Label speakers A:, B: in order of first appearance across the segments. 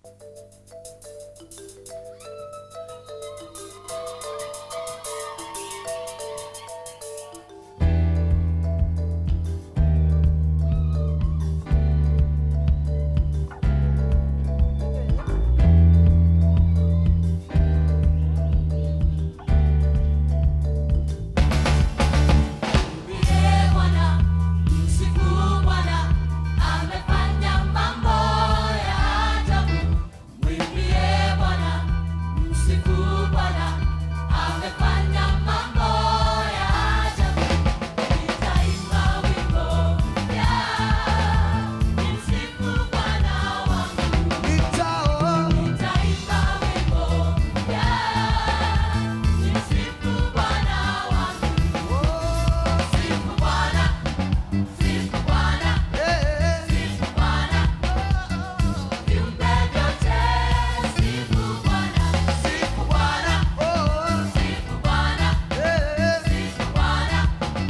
A: Mwimbie Bwana, msifu Bwana, amefanya mambo ya ajabu. Mwimbie Bwana, msifu Bwana, amefanya mambo ya ajabu. Nitaimba wimbo mpya, nimsifu Bwana wangu. Nitaimba wimbo mpya, nimsifu Bwana wangu. Sifu Bwana, sifu Bwana, sifu Bwana, viumbe vyote sifu Bwana, sifu Bwana, sifu Bwana, sifu Bwana,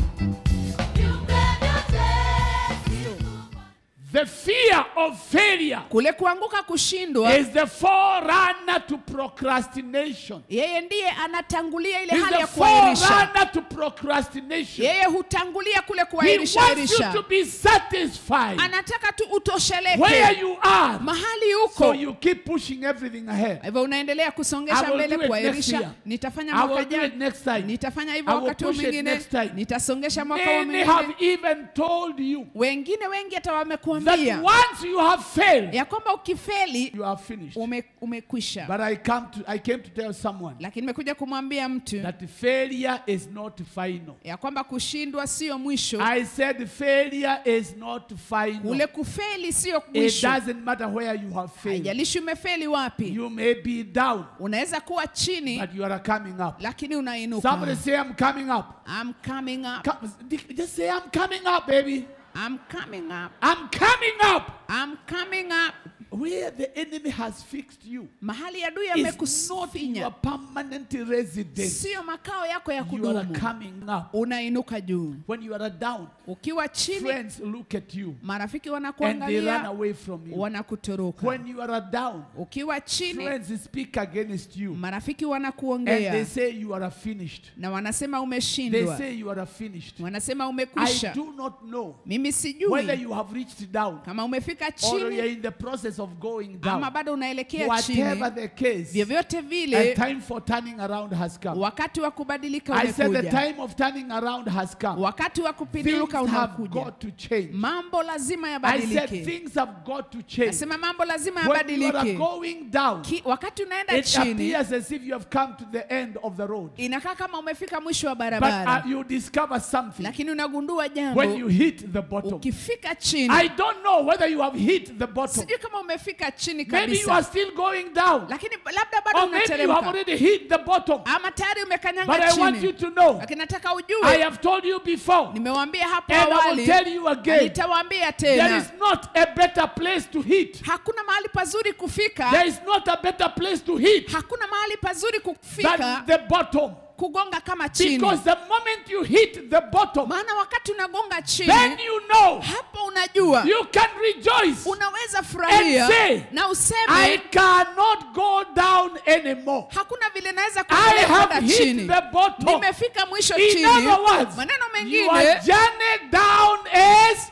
A: viumbe vyote sifu Bwana.
B: The fear of failure
C: kule kuanguka kushindwa
B: is the forerunner to procrastination.
C: yeye ndiye anatangulia ile
B: Is
C: hali
B: the
C: ya kuahirisha
B: forerunner to procrastination.
C: yeye hutangulia kule
B: He
C: kuahirisha
B: wants you
C: ahirisha
B: to be satisfied
C: anataka tu
B: where
C: utosheleke
B: you are.
C: mahali
B: So
C: huko
B: you keep pushing everything ahead.
C: hivyo unaendelea
B: I
C: kusongesha
B: will
C: mbele
B: do it next
C: kuahirisha
B: year.
C: nitafanya
B: I
C: mwaka
B: will do it
C: jana
B: next time.
C: nitafanya hivyo
B: I will
C: wakati huu
B: push it
C: mwingine
B: next time.
C: nitasongesha mwaka huu
B: Many have
C: mwingine
B: even told you
C: wengine wengi hata
B: that
C: wamekuambia
B: once you have failed,
C: ya kwamba ukifeli
B: you are finished.
C: ume, umekwisha
B: But I come to I came to tell someone
C: lakini nimekuja kumwambia mtu
B: that failure is not final.
C: ya kwamba kushindwa sio mwisho
B: I said failure is not final.
C: kule kufeli sio
B: It
C: mwisho
B: doesn't matter where you have failed.
C: haijalishi umefeli wapi
B: You may be down,
C: unaweza kuwa chini
B: but you are coming up.
C: lakini unainuka
B: Somebody say, I'm coming up.
C: I'm coming up.
B: Come, just say, I'm coming up, baby.
C: I'm coming up.
B: I'm coming up.
C: I'm coming up.
B: Where the enemy has fixed you
C: mahali adui
B: is not your
C: amekufinya
B: permanent residence.
C: sio makao yako ya
B: You are
C: kudumu
B: coming up.
C: unainuka juu
B: When you are down,
C: ukiwa chini
B: friends look at you
C: marafiki
B: and they run
C: wanakuangalia
B: away from you.
C: wanakutoroka
B: When you are down,
C: ukiwa chini
B: friends speak against you
C: marafiki
B: and they
C: wanakuongea
B: say you are finished.
C: na wanasema
B: They
C: umeshindwa
B: say you are finished.
C: wanasema
B: I
C: umekwisha
B: do not know
C: mimi
B: whether
C: sijui
B: you have reached down
C: kama umefika
B: or you are
C: chini
B: in the process of going
C: ama
B: down.
C: bado unaelekea
B: Whatever
C: chini
B: the case,
C: vyovyote
B: a
C: vile
B: time for turning around has come.
C: wakati wa kubadilika
B: I said the
C: umekuja
B: time of turning around has come.
C: wakati wa
B: Things
C: kupinduka
B: have
C: unakuja
B: got to change.
C: mambo lazima
B: I said
C: yabadilike
B: things have got to change.
C: nasema mambo lazima
B: When you are
C: yabadilike
B: going down,
C: Ki, wakati unaenda
B: it
C: chini
B: appears as if you have come to the end of the road.
C: inakaa kama umefika mwisho wa
B: But uh,
C: barabara
B: you discover something
C: lakini unagundua
B: when
C: jambo
B: you hit the bottom.
C: ukifika chini
B: I don't know whether you have hit the bottom.
C: sijui kama umefika chini
B: Maybe you are
C: kabisa
B: still going down.
C: lakini labda bado
B: Or maybe you have
C: unateremka
B: already hit the bottom.
C: ama tayari
B: But
C: umekanyanga
B: I want you
C: chini
B: to know,
C: lakini nataka
B: I
C: ujue
B: have told you before,
C: nimewaambia hapo
B: and I will
C: awali
B: tell you
C: na
B: again,
C: nitawaambia
B: there
C: tena
B: is not a better place to hit.
C: hakuna mahali pazuri kufika
B: There is not a better place to hit
C: hakuna mahali pazuri kufika
B: than the bottom.
C: kugonga kama chini
B: Because the moment you hit the bottom,
C: maana wakati unagonga chini
B: then you know
C: hapo unajua
B: you can rejoice.
C: unaweza furahia
B: And say,
C: na
B: I
C: useme
B: cannot go down anymore.
C: hakuna vile naweza
B: I
C: kuendelea
B: have
C: kwenda
B: hit
C: chini
B: the bottom.
C: nimefika mwisho
B: In
C: chini
B: other words,
C: maneno
B: your
C: mengine
B: journey down is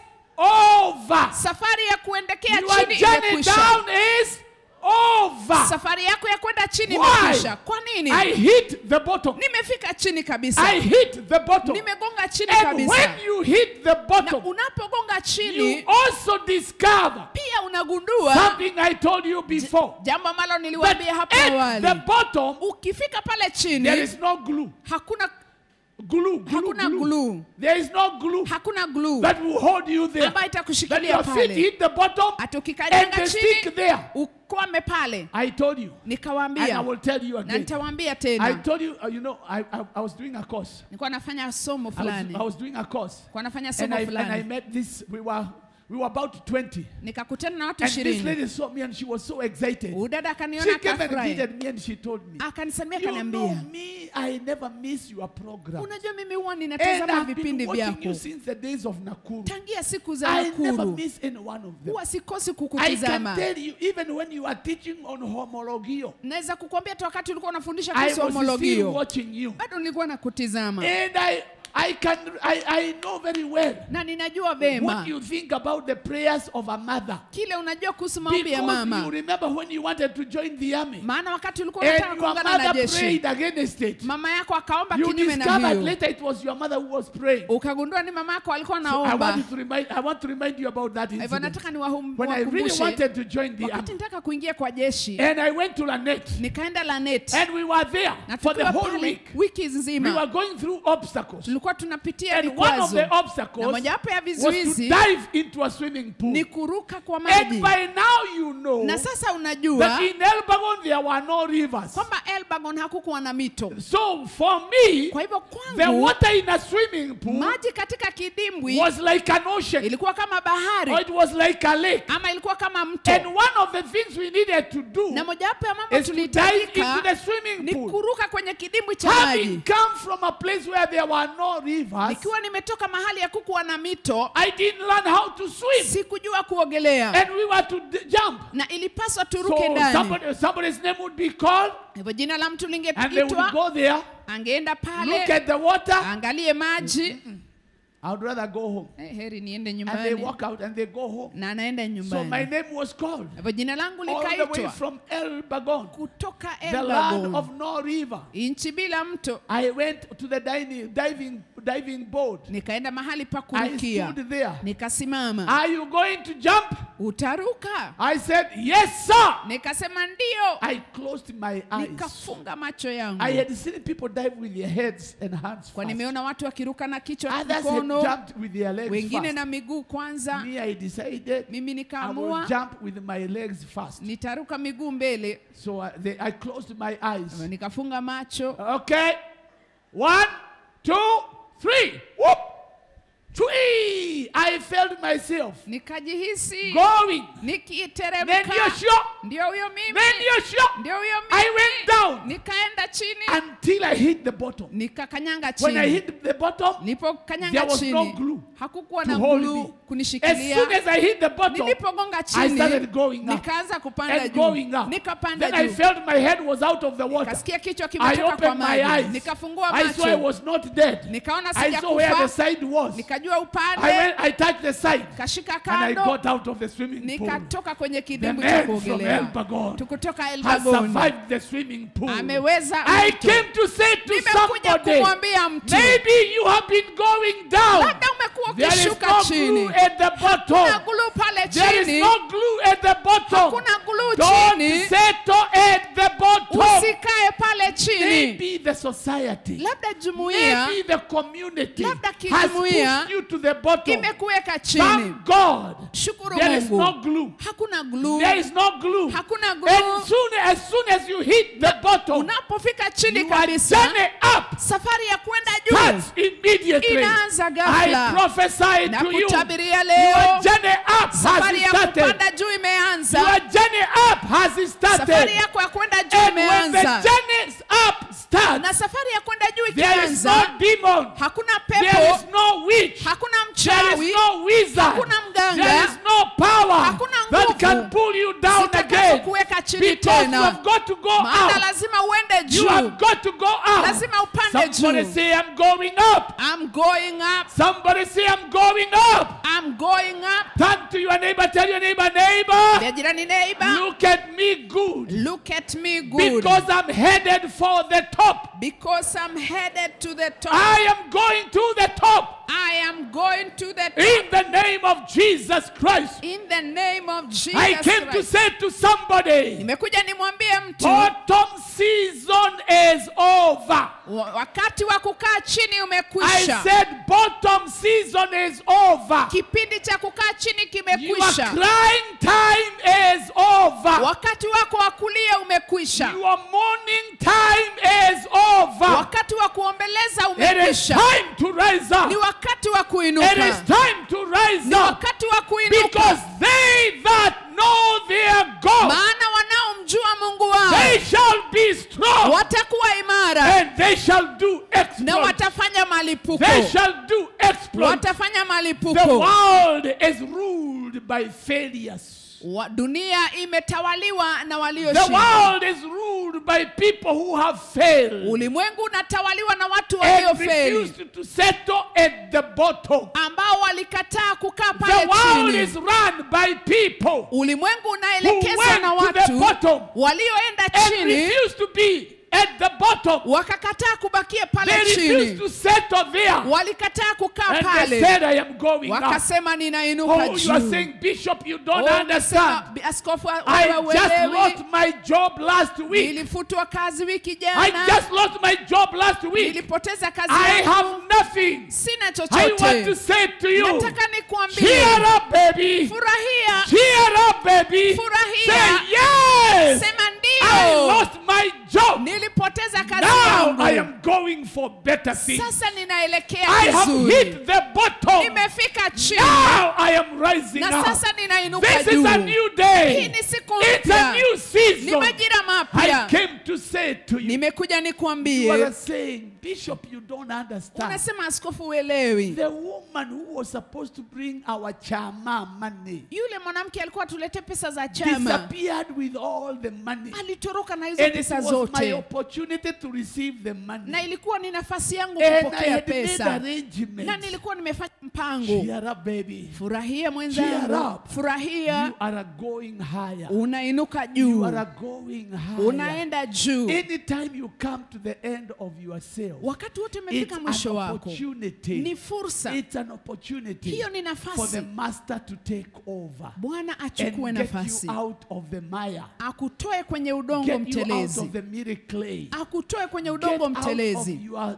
B: over.
C: safari ya kuendekea
B: Your
C: chini
B: journey
C: imekwisha
B: down is over.
C: safari yako ya kwenda chini
B: Why?
C: imekwisha kwa nini
B: I hit the bottom.
C: nimefika chini kabisa
B: I hit the bottom.
C: nimegonga chini
B: And
C: kabisa
B: when you hit the
C: na
B: bottom,
C: unapogonga
B: you
C: chini
B: also discover
C: pia unagundua
B: something I told you before.
C: jambo ambalo
B: That
C: niliwaambia hapo
B: at
C: awali
B: the bottom,
C: ukifika pale
B: there
C: chini
B: is no glue.
C: hakuna
B: Glue, glue,
C: Hakuna
B: glue.
C: glue.
B: There is no glue
C: hakuna glue
B: that will hold you there.
C: ambayo
B: That
C: itakushikilia
B: your feet
C: pale
B: hit the bottom
C: hata
B: and
C: ukikanyanga
B: they
C: chini
B: stick there.
C: ukwame pale
B: I told you. And I
C: nikawaambia
B: will tell you
C: na
B: again.
C: nitawaambia
B: I
C: tena
B: told you, uh, you know, I, I, I was doing a course.
C: nilikuwa nafanya somo
B: I was,
C: fulani
B: I was doing a course.
C: nilikuwa nafanya
B: And
C: somo
B: I, and I
C: fulani
B: met this, we were, we were about 20.
C: nikakutana na watu
B: And this
C: ishirini
B: lady saw me and she was so excited.
C: udada
B: She
C: akaniona
B: came and
C: akafurahi
B: greeted me and she told me,
C: akanisamia
B: You know
C: akaniambia
B: me, I never miss your program.
C: unajua mimi huwa
B: And
C: ninatazama
B: I've
C: vipindi
B: been watching you
C: vyako
B: since the days of Nakuru.
C: tangia siku za
B: I never
C: nakuru
B: miss any one of them.
C: huwa sikosi
B: I can
C: kukutizama
B: tell you, even when you are teaching on homologio,
C: naweza kukwambia tu wakati ulikuwa unafundisha
B: I
C: kuhusu
B: was still
C: homologio
B: watching you.
C: bado nilikuwa nakutizama
B: And I, I can, I, I know very well
C: na ninajua
B: what
C: vema
B: you think about the prayers of a mother.
C: kile unajua kuhusu maombi ya
B: Because you
C: mama
B: remember when you wanted to join the army
C: maana wakati ulikuwa unataka
B: and your
C: kuungana na
B: mother
C: jeshi
B: prayed against it.
C: mama yako akaomba
B: You
C: kinyume na
B: discovered
C: hiyo
B: later it was your mother who was praying.
C: ukagundua ni mama yako alikuwa
B: So I
C: naomba
B: want you to remind I want to remind you about that
C: hivyo
B: incident.
C: nataka niwahum-
B: When I really
C: niwakumbushe
B: wanted to join the
C: wakati
B: army.
C: nitaka kuingia kwa jeshi
B: And I went to Lanet.
C: nikaenda lanet
B: And we were there
C: na
B: for the
C: tukiwa
B: whole
C: pale
B: week.
C: wiki
B: We were
C: nzima
B: going through obstacles.
C: tulikuwa tunapitia
B: And one of
C: vikwazo
B: the
C: na
B: obstacles
C: mojawapo ya
B: was to
C: vizuizi
B: dive into a swimming pool.
C: ni kuruka kwa
B: And
C: maji
B: by now you know
C: na sasa
B: that
C: unajua
B: in Elbagon there were no rivers.
C: kwamba elbagon hakukuwa na mito
B: So for me,
C: kwa hivyo
B: the
C: kwangu
B: water in a swimming pool
C: maji katika kidimbwi
B: was like an ocean
C: ilikuwa kama
B: or
C: bahari
B: it was like a lake.
C: ama ilikuwa kama
B: And
C: mto
B: one of the things we needed to do
C: na mojawapo ya mambo
B: is to dive into
C: tulihitajika
B: the swimming
C: ni
B: pool.
C: kuruka kwenye kidimbwi cha
B: Having
C: maji
B: come from a place where there were no rivers,
C: nikiwa nimetoka mahali ya kukuwa na mito
B: I didn't learn how to swim.
C: sikujua kuogelea
B: And we were to d- jump.
C: na ilipaswa turuke
B: So
C: ndani
B: somebody, somebody's name would be called,
C: hivyo jina la mtu
B: and they would
C: lingeitwa
B: go there,
C: angeenda
B: look
C: pale
B: at the water.
C: aangalie maji
B: I would rather go home.
C: Eh, heri niende
B: And they
C: nyumbani
B: walk out and they go home.
C: na anaenda
B: So my
C: nyumbani
B: name was called
C: hivyo jina langu
B: all the way
C: likaitwa
B: from El Bagon,
C: kutoka
B: the land
C: elbagon
B: of no river.
C: nchi bila mto
B: I went to the dining, diving, diving board.
C: nikaenda mahali pa
B: I
C: kurukia
B: stood there.
C: nikasimama
B: Are you going to jump?
C: utaruka
B: I said, Yes, sir.
C: nikasema ndio
B: I closed my eyes.
C: nikafunga macho yangu
B: I had seen people dive with their heads and hands
C: kwa
B: first.
C: nimeona watu wakiruka na kichwa
B: Others had
C: mkono
B: jumped with their legs
C: wengine
B: first.
C: na miguu kwanza
B: Me, I decided
C: mimi
B: I will
C: nikaamua
B: jump with my legs first.
C: nitaruka miguu mbele
B: So I, they, I closed my eyes.
C: nikafunga macho
B: Okay. One, two, three. Whoop. Three. I felt myself
C: nikajihisi
B: going. Then
C: nikiteremka
B: you're sure.
C: ndio huyo mimi
B: Then you're sure.
C: ndio huyo
B: I
C: mimi
B: went down
C: nikaenda chini
B: until I hit the bottom.
C: nikakanyanga
B: When I
C: chini
B: hit the bottom,
C: nilipokanyanga
B: there was no
C: chini
B: glue
C: hakukuwa
B: to
C: na
B: hold
C: gluu
B: me. As
C: kunishikilia
B: soon as I hit the bottom,
C: nilipogonga
B: I
C: chini
B: started going up
C: nikaanza kupanda
B: and
C: juu
B: going up.
C: nikapanda
B: Then I
C: juu
B: felt my head was out of the water.
C: kasikia kichwa
B: I
C: kimetoka kwa
B: opened my
C: maji
B: eyes.
C: nikafungua
B: I saw I
C: macho
B: was not dead.
C: nikaona
B: I saw where the
C: sijakufa
B: side was.
C: nikajua
B: I
C: upande
B: went, I touched the side
C: kashika
B: and I
C: kando
B: got out of the swimming pool.
C: nikatoka kwenye
B: The
C: kidimbwi cha
B: man from
C: kuogelea
B: Elbagon
C: tukutoka
B: has
C: elbagon
B: survived the swimming pool.
C: ameweza
B: I
C: mto.
B: came to say to
C: nimekuja
B: somebody,
C: kumwambia mtu
B: maybe you have been going down.
C: labda umekuwa
B: There is
C: ukishuka
B: no
C: chini
B: glue at the
C: kuna
B: bottom.
C: gluu pale
B: There is
C: chini
B: no glue at the bottom.
C: hakuna gluu
B: Don't
C: chini
B: settle at the bottom.
C: usikae pale chini
B: Maybe the society,
C: labda jumuiya
B: maybe the community
C: Labda
B: has
C: kijumuiya
B: pushed you to the bottom.
C: imekuweka chini
B: Thank God.
C: shukuru
B: There is no
C: mungu
B: glue.
C: hakuna gluu
B: There is no glue.
C: hakuna
B: And
C: gluu
B: soon, as soon as you hit the bottom,
C: unapofika chini
B: you are
C: kabisa
B: journey up.
C: safari ya kwenda juu
B: Starts immediately.
C: inaanza
B: I
C: ghafla
B: prophesy
C: na
B: to you.
C: kutabiria
B: Your
C: leo
B: journey up has
C: safari ya
B: started.
C: kupanda juu
B: Your
C: imeanza
B: journey up has started.
C: safari yako ya kwenda juu
B: And when the
C: imeanza
B: journey up starts,
C: na safari ya kwenda juu
B: there is
C: ikianza
B: no demon.
C: hakuna
B: There
C: pepo
B: is no witch.
C: hakuna
B: There is
C: mchawi
B: no wizard.
C: hakuna mganga,
B: There is no power
C: hakuna
B: that
C: nguvu
B: can pull you down
C: zitakazo
B: again.
C: kuweka chini
B: Because you
C: tena
B: have got to go
C: maana
B: out.
C: lazima uende
B: You have
C: juu
B: got to go out.
C: lazima upande
B: Somebody
C: juu
B: say, I'm going up.
C: I'm going up
B: Somebody say, I'm going up.
C: I'm going up
B: Turn to your neighbor, tell your neighbor, neighbor,
C: ya jirani neighbor
B: look at me good.
C: look at me good
B: Because I'm headed for the top.
C: because I'm headed to the top
B: I am going to the top.
C: I am going to the top
B: In the name of Jesus Christ.
C: in the name of Jesus
B: I came to
C: Christ.
B: say to somebody,
C: nimekuja nimwambie mtu
B: autumn season is over.
C: wa- wakati wa kukaa chini
B: I
C: umekwisha
B: said bottom season is over.
C: kipindi cha kukaa chini
B: Your
C: kimekwisha
B: crying time is over.
C: wakati wako wa kulia umekwisha
B: Your mourning time is over.
C: wakati wa kuombeleza
B: It is
C: umekwisha
B: time to rise
C: ni
B: up.
C: wakati wa
B: It is
C: kuinuka
B: time to
C: ni
B: rise
C: ni
B: up
C: wakati wa kuinuka
B: because they that know their God,
C: maana wanaomjua mungu wao
B: they shall be strong
C: watakuwa imara
B: and they shall do
C: na
B: exploits.
C: watafanya malipuko
B: They shall do exploits.
C: watafanya
B: The
C: malipuko
B: world is ruled by failures.
C: Wa- dunia imetawaliwa na
B: The
C: walioshinda
B: world is ruled by people who have failed
C: ulimwengu unatawaliwa na watu
B: and
C: waliofeli
B: refused to settle at the bottom.
C: ambao walikataa kukaa
B: The
C: pale
B: world is
C: chini
B: run by people
C: ulimwengu
B: who
C: unaelekezwa
B: went
C: na
B: to the
C: watu
B: bottom
C: walioenda
B: and
C: chini
B: refused to be at the bottom.
C: wakakataa kubakia
B: They
C: pale
B: refused
C: chini
B: to settle there.
C: walikataa kukaa
B: And they
C: pale
B: said, I am going up.
C: wakasema ninainuka
B: Oh, you are
C: juu
B: saying, Bishop, you don't
C: Oh,
B: understand.
C: unasema, "Bi- askofu wewe
B: I just
C: uelewi
B: lost my job last week.
C: nilifutwa kazi wiki
B: I
C: jana
B: just lost my job last week.
C: nilipoteza kazi
B: I
C: yangu
B: have nothing.
C: sina
B: I want to
C: chochote
B: say to you,
C: nataka nikuambie
B: cheer up, baby.
C: furahia
B: Cheer up, baby.
C: Furahia.
B: Say yes.
C: sema
B: I
C: ndio
B: lost my job.
C: nilipoteza kazi
B: Now I
C: yangu
B: am going for better things.
C: sasa ninaelekea
B: I have
C: vizuri
B: hit the bottom.
C: nimefika chini
B: Now I am rising
C: na
B: up.
C: sasa ninainuka
B: This is
C: juu
B: a new day.
C: hii ni siku
B: It's a
C: mpya
B: new
C: ni
B: season.
C: majira
B: I
C: mapya
B: came to say to you,
C: nimekuja
B: you are
C: nikuambie
B: saying, Bishop, you don't understand.
C: unasema askofu uelewi
B: The woman who was supposed to bring our chama money
C: yule mwanamke alikuwa tulete pesa za chama
B: disappeared with all the money.
C: alitoroka na hizo
B: And it
C: pesa
B: was my
C: zote
B: opportunity to receive the money.
C: na ilikuwa ni nafasi yangu
B: And I
C: kupokea
B: had made
C: pesa na
B: arrangements.
C: nilikuwa nimefanya mpango
B: Cheer up, baby.
C: furahia
B: Cheer
C: mwenzangu
B: up.
C: furahia
B: You are going higher.
C: unainuka
B: You
C: juu
B: are going higher.
C: unaenda juu
B: Anytime you come to the end of yourself,
C: wakati wote
B: it's
C: umefika
B: an
C: mwisho wako
B: opportunity.
C: ni fursa
B: It's an opportunity
C: hiyo ni
B: for the
C: nafasi
B: master to take over
C: bwana
B: and
C: achukue
B: get
C: nafasi
B: you out of the mire,
C: akutoe kwenye udongo
B: get you out
C: mtelezi
B: of the miry clay,
C: akutoe kwenye
B: get
C: udongo
B: out of
C: mtelezi
B: your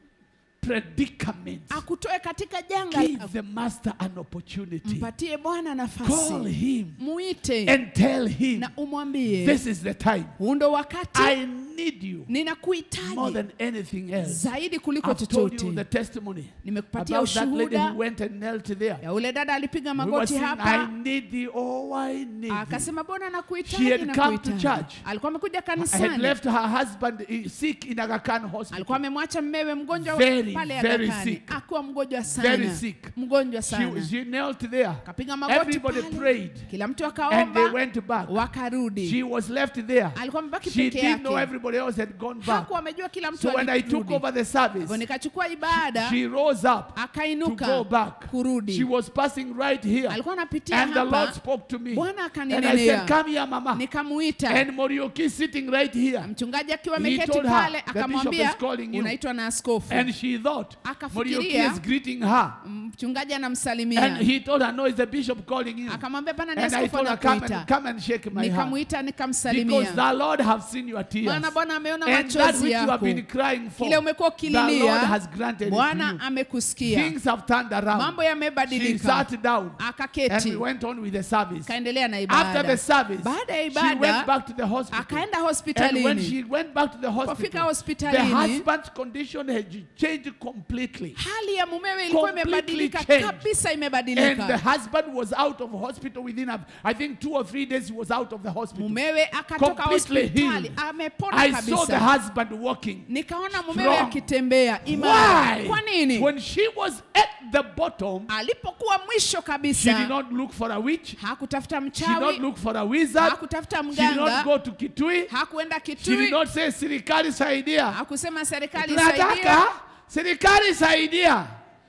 B: predicament.
C: akutoe katika janga
B: Give the master an opportunity.
C: mpatie bwana
B: Call
C: nafasi
B: him
C: muite
B: and tell him,
C: na umwambie
B: this is the time.
C: huu ndo wakati
B: I need you more
C: ninakuhitaji
B: than anything else.
C: zaidi kuliko
B: I've told you the
C: chochote
B: testimony
C: nimekupatia
B: about that lady
C: ushuhuda
B: who went and knelt there.
C: ya ule dada alipiga
B: We were
C: magoti
B: saying, I
C: hapa
B: need thee, oh, I need thee.
C: akasema bwana
B: She
C: nakuhitaji
B: had come to
C: nakuhitaji
B: church.
C: alikuwa amekuja
B: I had
C: kanisani
B: left her husband eh, sick in Aga Khan
C: alikuwa
B: hospital.
C: amemwacha mmewe mgonjwa
B: Very,
C: pale
B: very
C: Aga Khan.
B: sick.
C: akuwa mgonjwa
B: Very
C: sana
B: sick.
C: mgonjwa
B: She,
C: sana
B: she knelt there.
C: kapiga magoti
B: Everybody
C: pale
B: prayed.
C: kila mtu
B: And they
C: akaomba
B: went back.
C: wakarudi
B: She was left there.
C: alikuwa amebaki
B: She
C: peke
B: didn't know
C: yake
B: everybody else had gone back.
C: hakuwa amejua kila mtu
B: So when I took
C: alirudi
B: over the
C: Hivyo
B: service,
C: nikachukua ibada
B: she rose up to
C: akainuka
B: go back.
C: kurudi
B: She was passing right here.
C: alikuwa anapitia
B: And the Lord
C: hapa
B: spoke to me.
C: Bwana
B: And I said,
C: akaninenea
B: Come here, Mama.
C: nikamuita
B: And Morioki sitting right here.
C: mchungaji akiwa
B: He
C: ameketi
B: told her,
C: pale
B: "The bishop
C: akamwambia
B: is calling you."
C: unaitwa na askofu
B: And she thought
C: Akafikiria-
B: Morioki is greeting her.
C: mchungaji
B: And
C: anamsalimia
B: he told her, No, it's the bishop calling you.
C: akamwambia pana ni
B: And I
C: askofu
B: told her, Come and,
C: anakuita
B: come and shake my hand.
C: nikamuita
B: Because
C: nikamsalimia
B: the Lord have seen your tears.
C: maana bwana ameona
B: And that
C: machozi
B: which you have
C: yako
B: been crying for,
C: kile umekuwa
B: the Lord
C: ukililia
B: has granted it to
C: bwana
B: you.
C: amekusikia
B: Things have turned around.
C: mambo
B: She
C: yamebadilika
B: sat down and
C: akaketi
B: we went on with the service.
C: kaendelea na
B: After the
C: ibada
B: service,
C: baada ya
B: she went
C: ibada
B: back to the hospital.
C: akaenda
B: And when
C: hospitalini
B: she went back to the
C: Pofika
B: hospital, the
C: hospitalini
B: husband's condition had changed completely.
C: hali ya mumewe ilikuwa
B: Completely
C: imebadilika
B: changed.
C: kabisa
B: And the
C: imebadilika
B: husband was out of hospital within, a, I think, two or three days. He was out of the hospital.
C: mumewe akatoka
B: Completely
C: hospitali
B: healed.
C: amepona
B: I saw the
C: kabisa
B: husband walking.
C: nikaona mumewe
B: Strong.
C: akitembea imara
B: Why?
C: kwa nini
B: When she was at the bottom,
C: alipokuwa mwisho
B: she did
C: kabisa
B: not look for a witch.
C: hakutafuta
B: She did not
C: mchawi
B: look for a wizard.
C: hakutafuta
B: She did not
C: mganga
B: go to Kitui.
C: hakuenda
B: She did
C: kitui
B: not say, serikali saidia.
C: hakusema serikali saidia
B: Tunataka serikali saidia.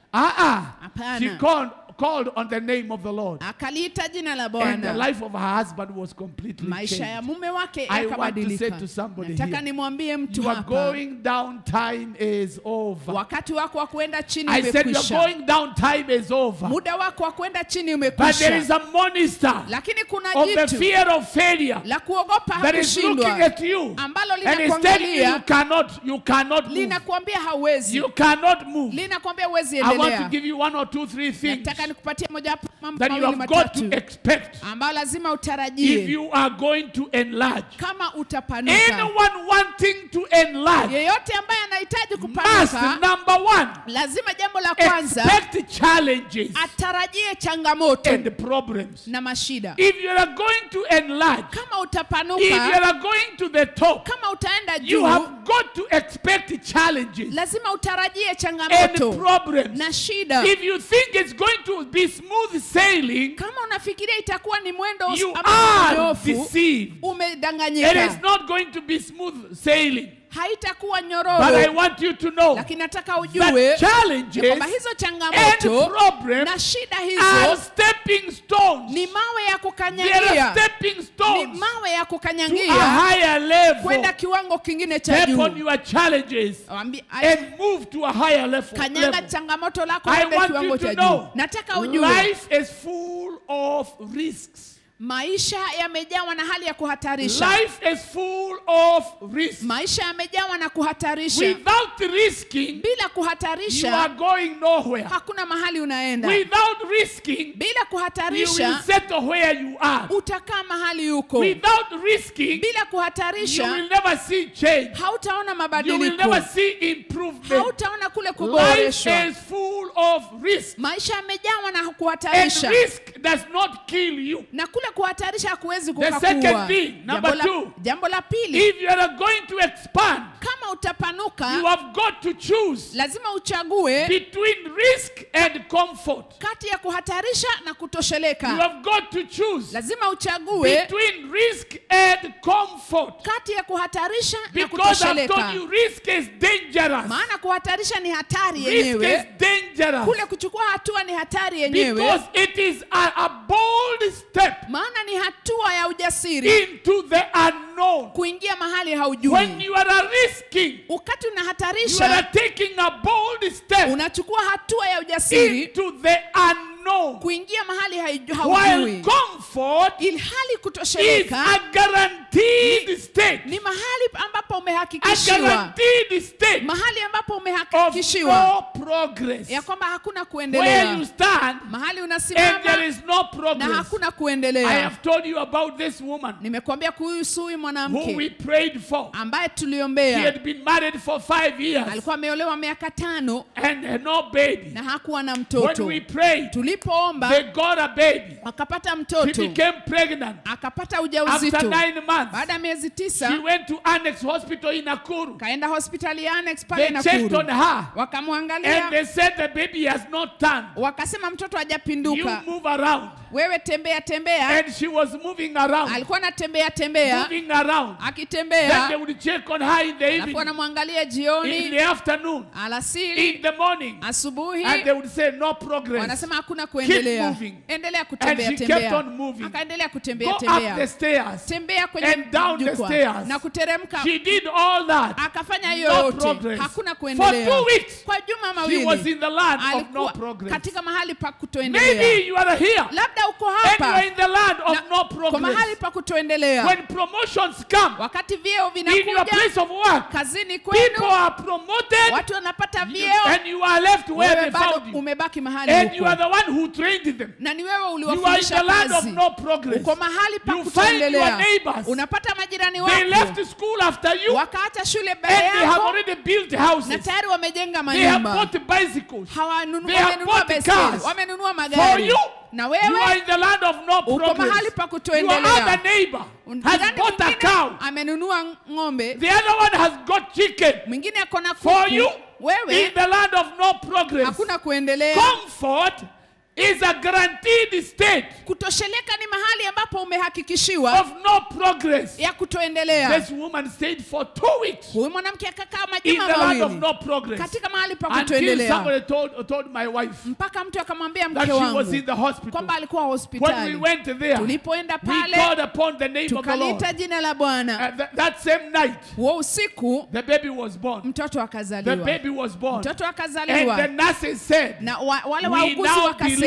B: Ah, ah.
C: Hapana.
B: She called, called on the name of the Lord.
C: akaliita jina la
B: And the
C: bwana
B: life of her husband was completely
C: maisha ya
B: changed.
C: mume wake
B: I want to say
C: yakabadilika
B: to somebody
C: nataka
B: here,
C: nimwambie mtu
B: You are
C: hapa
B: going down, time is over.
C: wakati wako wa kuenda chini
B: I said, You're
C: umekwisha
B: going down, time is over.
C: muda wako wa kuenda chini
B: But there is
C: umekwisha
B: a monster
C: lakini kuna
B: of the
C: jitu
B: fear of failure
C: la kuogopa
B: that is looking
C: hakushindwa
B: at you
C: ambalo
B: and is telling you you
C: linakuangalia
B: cannot, you cannot move.
C: linakuambia hauwezi
B: You cannot move.
C: linakuambia huwezi
B: I want to
C: endelea
B: give you one or two, three things
C: nataka nikupatie mojawapo ya mambo
B: that you
C: mawili
B: have got to
C: matatu
B: expect
C: ambayo lazima
B: if
C: utarajie
B: you are going to enlarge.
C: kama utapanuka.
B: Anyone wanting to enlarge
C: Yeyote ambaye anahitaji
B: must,
C: kupanuka,
B: number one,
C: lazima jambo la kwanza
B: expect challenges
C: atarajie changamoto
B: and problems.
C: na mashida.
B: If you are going to enlarge,
C: Kama
B: if you
C: utapanuka,
B: are going to the top,
C: kama utaenda
B: you
C: juu,
B: have got to expect challenges
C: lazima utarajie
B: and
C: changamoto
B: problems.
C: na shida.
B: If you think it's going to be smooth sailing,
C: Kama unafikiria itakuwa ni mwendo
B: you
C: ambao
B: are
C: mnyofu,
B: deceived. It is
C: umedanganyika,
B: not going to be smooth sailing.
C: haitakuwa
B: But I
C: nyororo.
B: want you to know
C: Lakini nataka
B: that
C: ujue
B: challenges
C: kwamba hizo
B: and
C: changamoto
B: problems
C: na shida
B: are
C: hizo
B: stepping stones.
C: ni mawe ya
B: They are
C: kukanyagia,
B: stepping
C: ni
B: stones
C: mawe ya
B: to a
C: kukanyagia
B: higher level.
C: kwenda kiwango kingine cha
B: Step on
C: juu.
B: your challenges
C: Wambi-
B: and move to a higher level.
C: Kanyaga
B: level.
C: changamoto lako
B: I
C: kwenda
B: want
C: kiwango
B: you
C: cha
B: to
C: juu.
B: know
C: Nataka ujue
B: life is full of risks.
C: maisha yamejawa na hali ya kuhatarisha.
B: Life is full of risks.
C: Maisha yamejawa na kuhatarisha.
B: Without risking,
C: Bila
B: you are
C: kuhatarisha
B: going nowhere.
C: hakuna mahali unaenda.
B: Without risking,
C: Bila
B: you will
C: kuhatarisha
B: settle where you are.
C: utakaa mahali uko.
B: Without risking,
C: Bila
B: you
C: kuhatarisha
B: will never see change.
C: hautaona
B: You will
C: mabadiliko,
B: never see improvement.
C: hautaona kule
B: Life
C: kuboreshwa.
B: is full of risk.
C: Maisha yamejawa na
B: And
C: kuhatarisha,
B: risk does not kill you.
C: na kule kuhatarisha hakuwezi
B: The second
C: kukakua.
B: thing, number
C: Jambo la,
B: two.
C: jambo la pili,
B: If you are going to expand,
C: kama
B: you
C: utapanuka
B: have got to choose
C: lazima uchague
B: between risk and comfort.
C: kati ya kuhatarisha na
B: You
C: kutosheleka.
B: have got to choose
C: Lazima uchague
B: between risk and comfort.
C: kati ya kuhatarisha na
B: Because I've told
C: kutosheleka,
B: you, risk is dangerous.
C: maana kuhatarisha ni hatari
B: Risk is
C: yenyewe.
B: dangerous.
C: Kule kuchukua hatua ni hatari yenyewe,
B: Because it is a, a bold step
C: maana ni hatua ya ujasiri
B: into the unknown.
C: kuingia mahali
B: When
C: haujui.
B: you are risking,
C: Wakati
B: you are
C: unahatarisha,
B: taking a bold step
C: unachukua hatua ya ujasiri
B: into the unknown.
C: kuingia mahali haiju-
B: While
C: haujui,
B: comfort
C: ilhali
B: is
C: kutosheleka
B: a guaranteed state.
C: ni mahali ambapo
B: A
C: umehakikishiwa,
B: guaranteed state
C: mahali ambapo
B: of
C: umehakikishiwa
B: no progress.
C: ya kwamba hakuna
B: Where
C: kuendelea,
B: you stand
C: mahali
B: and
C: unasimama
B: there is no
C: na
B: progress.
C: hakuna
B: I
C: kuendelea.
B: have told you about this woman
C: Nimekuambia kuhusu huyu
B: who we
C: mwanamke
B: prayed for.
C: ambaye
B: She
C: tuliombea,
B: had been married for five years
C: alikuwa ameolewa miaka tano
B: and had no baby.
C: na hakuwa na
B: When
C: mtoto.
B: we prayed,
C: Tulipoomba
B: they got a baby.
C: akapata
B: She
C: mtoto,
B: became pregnant.
C: akapata
B: After
C: ujauzito.
B: nine months,
C: Baada ya miezi
B: she
C: tisa
B: went to Annex Hospital in Nakuru.
C: kaenda hospitali ya Annex pale
B: They checked on
C: Nakuru,
B: her and
C: wakamwangalia
B: they said the baby has not turned.
C: wakasema mtoto
B: You
C: hajapinduka,
B: move around.
C: wewe tembea tembea.
B: And she was moving around,
C: Alikuwa anatembea tembea,
B: moving around. Then they
C: akitembea,
B: would check on her in the
C: alafu
B: evening,
C: wanamwangalia
B: in
C: jioni,
B: the afternoon,
C: alasiri,
B: in the morning.
C: asubuhi,
B: And they would say, No progress.
C: wanasema hakuna kuendelea,
B: moving.
C: endelea
B: And
C: kutembea
B: she kept
C: tembea.
B: on moving.
C: Akaendelea kutembea
B: Go up the
C: tembea,
B: stairs.
C: tembea kwenye
B: and down the
C: jukwaa
B: stairs.
C: na kuteremka,
B: She did all that.
C: akafanya hiyo
B: No
C: yote,
B: progress.
C: hakuna
B: For
C: kuendelea.
B: two weeks,
C: Kwa juma
B: she was
C: mawili
B: in the land of no
C: alikuwa
B: progress.
C: katika mahali pa kutoendelea.
B: Maybe you are here
C: Labda uko
B: and you are
C: hapa
B: in the land of
C: na-
B: no
C: kwa mahali
B: progress.
C: pa kutoendelea,
B: When promotions come
C: wakati vyeo
B: in your
C: vinakuja
B: place of work,
C: kazini
B: people
C: kwenu,
B: are promoted
C: watu wanapata
B: you-
C: vyeo,
B: and you are left where
C: wewe
B: they
C: bado
B: found you.
C: umebaki mahali
B: And you
C: huko,
B: are the one who trained them.
C: na ni wewe
B: You are in
C: uliwafundisha
B: the land of
C: kazi.
B: no progress.
C: Uko mahali pa
B: You find your
C: kutoendelea,
B: neighbors.
C: unapata majirani
B: They left
C: wako
B: school after you and
C: wakaacha shule mbele
B: they have
C: yako
B: already built
C: na
B: houses.
C: tayari wamejenga
B: They have
C: manyumba,
B: bought bicycles.
C: hawanunu-
B: They have
C: wamenunua
B: bought
C: baiskeli,
B: cars.
C: wamenunua
B: For
C: magari,
B: you,
C: na
B: you are
C: wewe
B: in the land of no
C: uko
B: progress.
C: mahali pa
B: Your
C: kutoendelea.
B: other neighbor has
C: Jirani
B: bought a
C: mwingine
B: cow.
C: amenunua ng'ombe,
B: The other one has got chicken.
C: mwingine ako na
B: For you,
C: kuku, wewe
B: in the land of no progress.
C: hakuna kuendelea.
B: Comfort is a guaranteed state
C: Kutosheleka ni mahali ambapo umehakikishiwa
B: of no progress.
C: ya kutoendelea.
B: This woman stayed for two weeks
C: Huyu mwanamke akakaa
B: in
C: majuma
B: the land of
C: mawili
B: no progress
C: katika mahali pa
B: until
C: kutoendelea,
B: somebody told, told my wife
C: mpaka mtu akamwambia
B: that
C: mke
B: she was
C: wangu
B: in the hospital.
C: kwamba alikuwa
B: When we
C: hospitali.
B: went there,
C: Tulipoenda
B: we
C: pale
B: called upon the name of the Lord.
C: tukaliita jina la Bwana.
B: And that, that same night,
C: Huo usiku
B: the baby was born.
C: mtoto
B: The
C: akazaliwa,
B: baby was born.
C: mtoto
B: And the
C: akazaliwa
B: nurses said,
C: na wa, wale
B: We
C: wauguzi
B: now
C: wakasema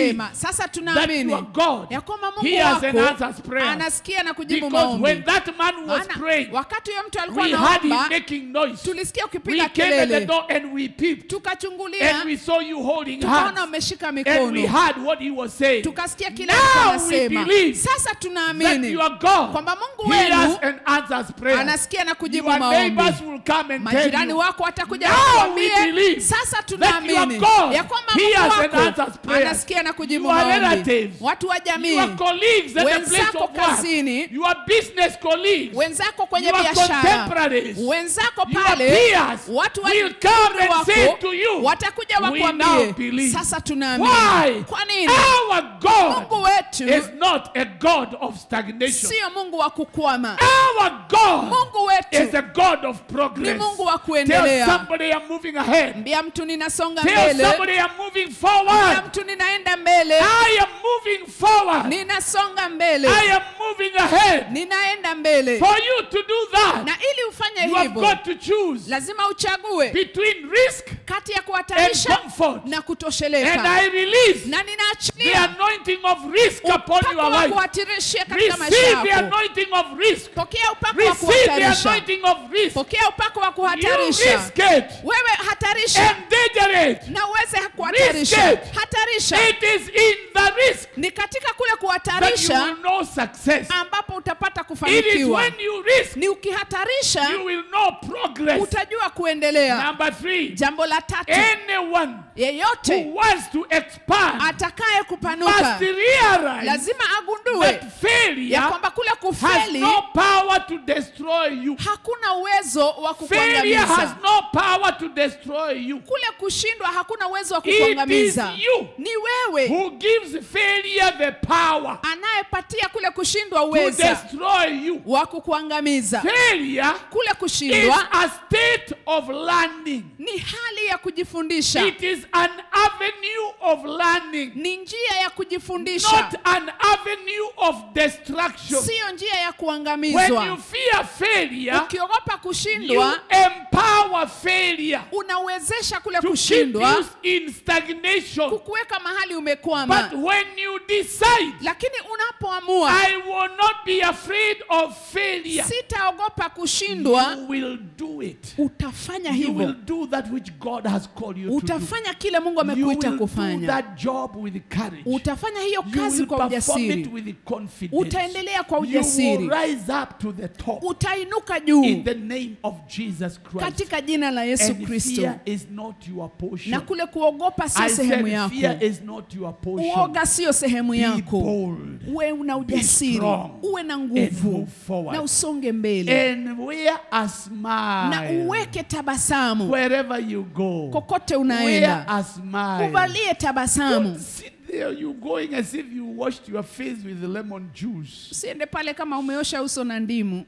C: akasema sasa
B: that
C: tunaamini
B: your God
C: ya kwamba Mungu
B: hears and
C: wako
B: answers prayers.
C: anasikia na kujibu
B: Because
C: maombi
B: when that man was
C: Maana
B: praying,
C: wakati huyo mtu alikuwa
B: we heard him
C: anaomba
B: making noise.
C: tulisikia
B: We
C: ukipiga
B: came at the
C: kelele
B: door and we peeped.
C: tukachungulia
B: And we saw you holding
C: tukaona
B: hands.
C: umeshika
B: And we
C: mikono
B: heard what he was saying.
C: tukasikia kile
B: Now
C: alikuwa
B: we
C: anasema
B: believe
C: sasa
B: That
C: tunaamini
B: your God
C: kwamba Mungu
B: hears
C: wenu
B: and answers prayers.
C: anasikia na kujibu
B: Your
C: maombi
B: neighbors will come and tell
C: majirani
B: you
C: wako watakuja
B: Now
C: wakuambie
B: we believe
C: sasa
B: that
C: tunaamini
B: your God
C: ya kwamba
B: hears
C: Mungu
B: and
C: wako
B: answers prayers.
C: anasikia na kujibu
B: Your
C: maombi
B: relatives,
C: watu wa jamii
B: your colleagues at the place
C: wenzako
B: of work,
C: kazini
B: your business colleagues,
C: wenzako kwenye
B: your
C: biashara
B: contemporaries,
C: wenzako
B: your
C: pale
B: peers
C: watu wa
B: will come
C: umri
B: and say
C: wako
B: to you,
C: watakuja
B: we now
C: wakwambie
B: believe.
C: sasa tunaamini
B: Why?
C: kwa nini
B: Our
C: Mungu
B: God
C: wetu
B: is not a God of stagnation.
C: sio Mungu wa kukwama
B: Our God
C: Mungu
B: is
C: wetu
B: a God of
C: ni
B: progress.
C: Mungu wa
B: Tell
C: kuendelea
B: somebody I'm moving ahead.
C: mbia mtu ninasonga
B: Tell
C: mbele
B: somebody I'm moving
C: mbia
B: forward.
C: mtu ninaenda mbele
B: I am moving forward.
C: ninasonga mbele
B: I am moving ahead.
C: ninaenda mbele
B: For you to do that,
C: na ili ufanye
B: you have
C: hivyo
B: got to choose
C: lazima uchague
B: between risk
C: kati ya
B: and
C: kuhatarisha
B: comfort.
C: na
B: And
C: kutosheleka
B: I release
C: na
B: the
C: ninaachilia
B: anointing of risk upon
C: upako
B: your
C: wa
B: life.
C: kuhatirishia katika maisha
B: Receive the
C: yako
B: anointing of risk.
C: pokea upako wa
B: Receive the
C: kuhatarisha
B: anointing of risk.
C: pokea upako wa
B: You
C: kuhatarisha
B: risk it.
C: wewe hatarisha
B: Endanger it.
C: na uweze kuhatarisha
B: Risk it.
C: hatarisha
B: It is in the risk
C: ni katika kule
B: that you
C: kuhatarisha
B: will know success.
C: ambapo utapata
B: It is
C: kufanikiwa
B: when you risk,
C: ni ukihatarisha
B: you will know progress.
C: utajua kuendelea
B: Number three,
C: jambo la tatu
B: anyone
C: yeyote
B: who wants to expand
C: atakaye
B: must
C: kupanuka
B: realize
C: lazima agundue
B: that failure
C: ya kwamba kule
B: has
C: kufeli
B: no power to destroy you.
C: hakuna uwezo wa
B: Failure has
C: kukuangamiza
B: no power to destroy you.
C: kule kushindwa hakuna uwezo wa
B: It is
C: kukuangamiza
B: you
C: ni wewe
B: who gives failure the power
C: anayepatia kule kushindwa
B: to
C: uweza
B: destroy you.
C: wa kukuangamiza
B: Failure
C: kule
B: is
C: kushindwa
B: a state of learning.
C: ni hali ya kujifundisha
B: It is an avenue of learning,
C: ni njia ya kujifundisha
B: not an avenue of destruction.
C: siyo njia ya
B: When you
C: kuangamizwa
B: fear failure,
C: ukiogopa
B: you
C: kushindwa
B: empower failure
C: unawezesha kule
B: to keep
C: kushindwa
B: you in stagnation.
C: kukuweka mahali umekwama
B: But when you decide,
C: lakini unapoamua
B: I will not be afraid of failure,
C: sitaogopa kushindwa
B: you will do it.
C: utafanya
B: You will
C: hivyo
B: do that which God has called you to do.
C: utafanya kile mungu
B: You will
C: amekuita
B: do
C: kufanya
B: that job with courage.
C: utafanya hiyo
B: You
C: kazi
B: will
C: kwa
B: perform it
C: ujasiri
B: with confidence.
C: utaendelea kwa
B: You will
C: ujasiri
B: rise up to the top
C: utainuka
B: in
C: juu
B: the name of Jesus Christ.
C: katika jina la yesu
B: And
C: kristo
B: fear is not your portion.
C: na kule kuogopa sio
B: I
C: sehemu
B: said
C: yako
B: fear is not your portion.
C: uoga sio sehemu
B: Be
C: yako
B: bold
C: uwe una ujasiri
B: strong
C: uwe na
B: and
C: nguvu
B: move forward.
C: na usonge mbele
B: and wear a
C: na
B: smile
C: uweke tabasamu
B: wherever you go.
C: kokote
B: Wear
C: unaenda
B: a smile.
C: uvalie tabasamu
B: Don't sit there, you going as if you washed your face with lemon juice.
C: usiende pale kama umeosha uso na ndimu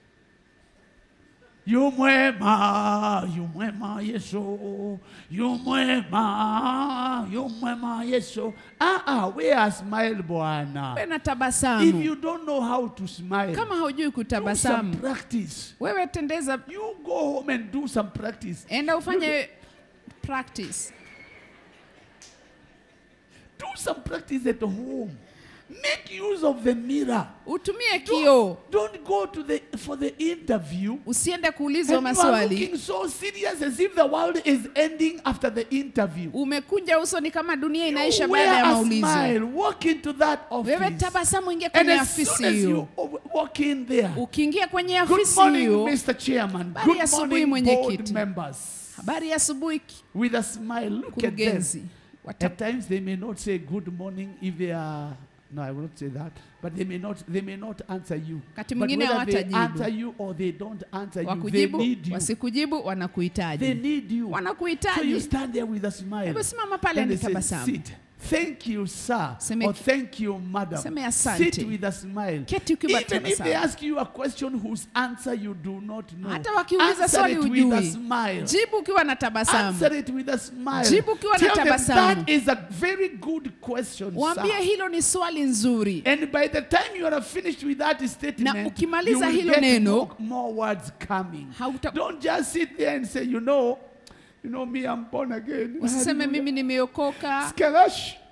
B: Yu mwema, yu mwema Yesu, yu mwema, yu mwema Yesu. Ah, ah, wear a smile
C: uwe
B: Bwana.
C: na
B: If
C: tabasamu
B: you don't know how to smile,
C: kama haujui
B: do some
C: kutabasamu
B: practice.
C: wewe tendeza
B: You go home and do some practice.
C: enda ufanye practice
B: Do some practice at home. Make use of the mirror.
C: utumie kioo
B: Don't, don't go to the for the interview.
C: usiende kuulizwa
B: And you are
C: maswali
B: looking so serious as if the world is ending after the interview.
C: umekunja uso ni kama dunia
B: You
C: inaisha
B: wear
C: baada ya
B: a
C: maulizo
B: smile. Walk into that
C: wewe
B: office.
C: tabasamu ingia
B: And
C: kwenye
B: as soon
C: afisi
B: as you
C: hiyo
B: o- walk in there,
C: ukiingia kwenye
B: good
C: afisi
B: morning,
C: hiyo
B: Mr. Chairman.
C: Habari
B: Good
C: ya asubuhi,
B: morning, board
C: mwenyekiti.
B: members.
C: habari ya asubuhi
B: With a smile, look at them.
C: kurugenzi Wata-
B: At times they may not say good morning if they are. No, I will not say that. But they may not. They may not answer you.
C: Wakati
B: But
C: mwingine
B: whether they
C: hawatajibu.
B: answer you or they don't answer you, they
C: wakujibu
B: need you.
C: wasikujibu
B: They
C: wanakuhitaji
B: need you. So you
C: wanakuhitaji
B: stand there with a smile.
C: hebu simama pale
B: And
C: ni
B: they say,
C: tabasamu
B: sit. Thank you, sir.
C: Seme-
B: or thank you, madam.
C: Seme asante.
B: Sit with a smile.
C: Keti ukiwa
B: Even if they
C: tabasamu.
B: ask you a question whose answer you do not know,
C: hata wakiuliza
B: answer
C: swali
B: it with a
C: ujui
B: smile.
C: jibu ukiwa na tabasamu
B: Answer it with a smile.
C: Jibu ukiwa na
B: Tell them
C: tabasamu.
B: that is a very good question,
C: waambie
B: sir.
C: hilo ni swali nzuri
B: And by the time you are finished with that statement,
C: Na
B: you
C: ukimaliza
B: will
C: hilo
B: get
C: neno,
B: more, more words coming.
C: hauta-
B: Don't just sit there and say, you know, you know me, I'm born again.
C: usiseme mimi nimeokoka
B: Skalash.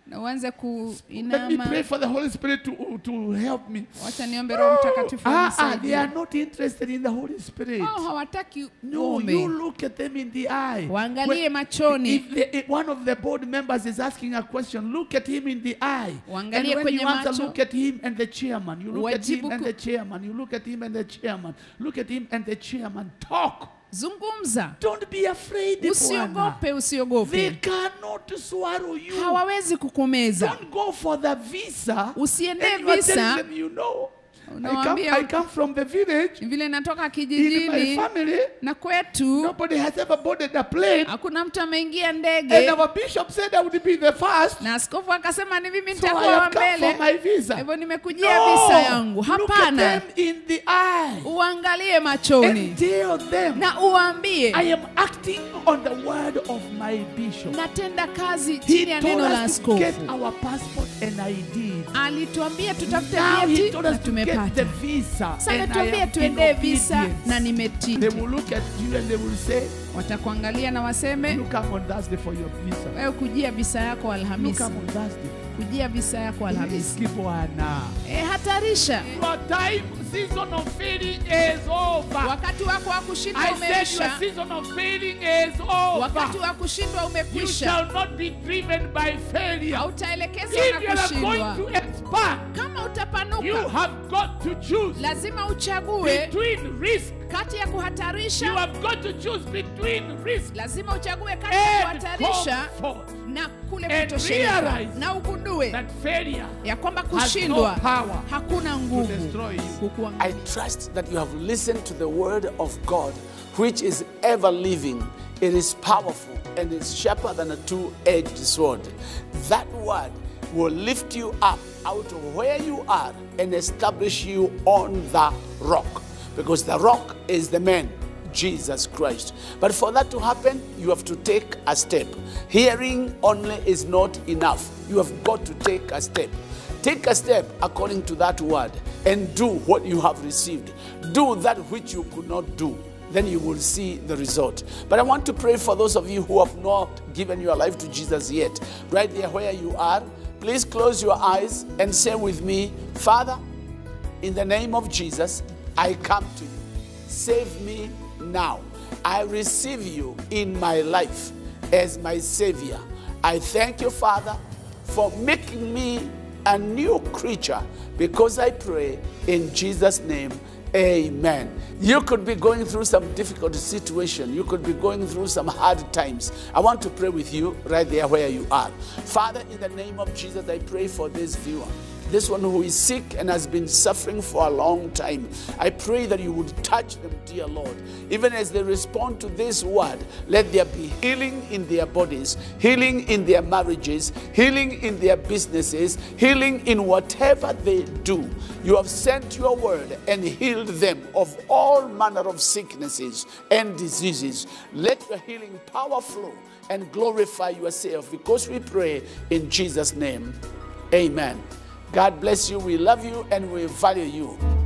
C: na uanze
B: Let me
C: kuinama
B: pray for the Holy Spirit to, to help me.
C: wacha niombe roho mtakatifu
B: Ah, ah, they
C: anisaidie.
B: are not interested in the Holy Spirit.
C: Wao hawataki
B: No,
C: uombe
B: you look at them in the eye.
C: waangalie
B: When-
C: machoni
B: If, the, if one of the board members is asking a question, look at him in the eye. And
C: Waangalie
B: when
C: kwenye
B: you answer,
C: macho.
B: look at him and the chairman. You look at him
C: Wajibu
B: and
C: ku-
B: the chairman. You look at him and the chairman. Look at him and the chairman. Talk.
C: zungumza
B: Don't be afraid. Bwana.
C: usiogope
B: They
C: usiogope
B: cannot swallow you.
C: hawawezi kukumeza
B: Don't go for the visa.
C: usiende
B: And you are telling
C: visa
B: them, you know, I come,
C: Unawaambia-
B: I come from the village.
C: vile natoka
B: In my
C: kijijini
B: family,
C: na kwetu
B: nobody has ever boarded a plane.
C: hakuna mtu ameingia
B: And
C: ndege
B: our bishop said I would be the first.
C: na askofu akasema ni mimi
B: So I
C: nitakuwa wa
B: have come for
C: mbele
B: my visa.
C: hivyo nimekujia visa yangu
B: look at
C: hapana
B: them in the eye
C: uangalie machoni
B: and tell them
C: na uambie
B: I am acting on the word of my bishop.
C: natenda kazi
B: He
C: chini ya
B: told
C: neno la
B: us to get
C: askofu
B: our passport and I did.
C: alituambia tutafute
B: Now he
C: vyeti
B: told
C: na
B: us to get the
C: tumepata
B: visa.
C: sasa
B: and I
C: tuambie
B: am in
C: tuendee visa
B: obedience.
C: na nimetii
B: They will look at you and they will say,
C: watakuangalia na waseme
B: You come on Thursday for your visa.
C: wewe kujia visa yako
B: You
C: alhamisi
B: come on Thursday.
C: kujia visa yako alhamisi
B: Riski Bwana.
C: e, hatarisha
B: Your time season of failing is over.
C: wakati wako wa kushindwa
B: I said your
C: umeisha
B: season of failing is over.
C: wakati wa kushindwa
B: You
C: umekwisha
B: shall not be driven by failure.
C: hautaelekezwa
B: If
C: na
B: you are
C: kushindwa
B: going to expand,
C: kama
B: you
C: utapanuka
B: have got to choose
C: lazima uchague
B: between risk.
C: kati ya
B: You
C: kuhatarisha
B: have got to choose between risk
C: lazima uchague kati ya
B: and
C: kuhatarisha
B: comfort.
C: na kule
B: And
C: kutosheleza
B: realize
C: na ugundue
B: That failure
C: ya kwamba
B: has no
C: kushindwa
B: power
C: hakuna
B: to
C: nguvu
B: destroy you.
D: I
C: kukuangamiza.
D: trust that you have listened to the word of God, which is ever living. It is powerful and is sharper than a two edged sword. That word will lift you up out of where you are and establish you on the rock. Because the rock is the man, Jesus Christ. But for that to happen, you have to take a step. Hearing only is not enough. You have got to take a step. Take a step according to that word and do what you have received. Do that which you could not do. Then you will see the result. But I want to pray for those of you who have not given your life to Jesus yet. Right there where you are, please close your eyes and say with me, Father, in the name of Jesus, I come to you. Save me now. I receive you in my life as my Savior. I thank you, Father, for making me a new creature because I pray in Jesus' name. Amen. You could be going through some difficult situation. You could be going through some hard times. I want to pray with you right there where you are. Father, in the name of Jesus, I pray for this viewer this one who is sick and has been suffering for a long time. I pray that you would touch them, dear Lord. Even as they respond to this word, let there be healing in their bodies, healing in their marriages, healing in their businesses, healing in whatever they do. You have sent your word and healed them of all manner of sicknesses and diseases. Let your healing power flow and glorify yourself because we pray in Jesus' name. Amen. God bless you. We love you and we value you.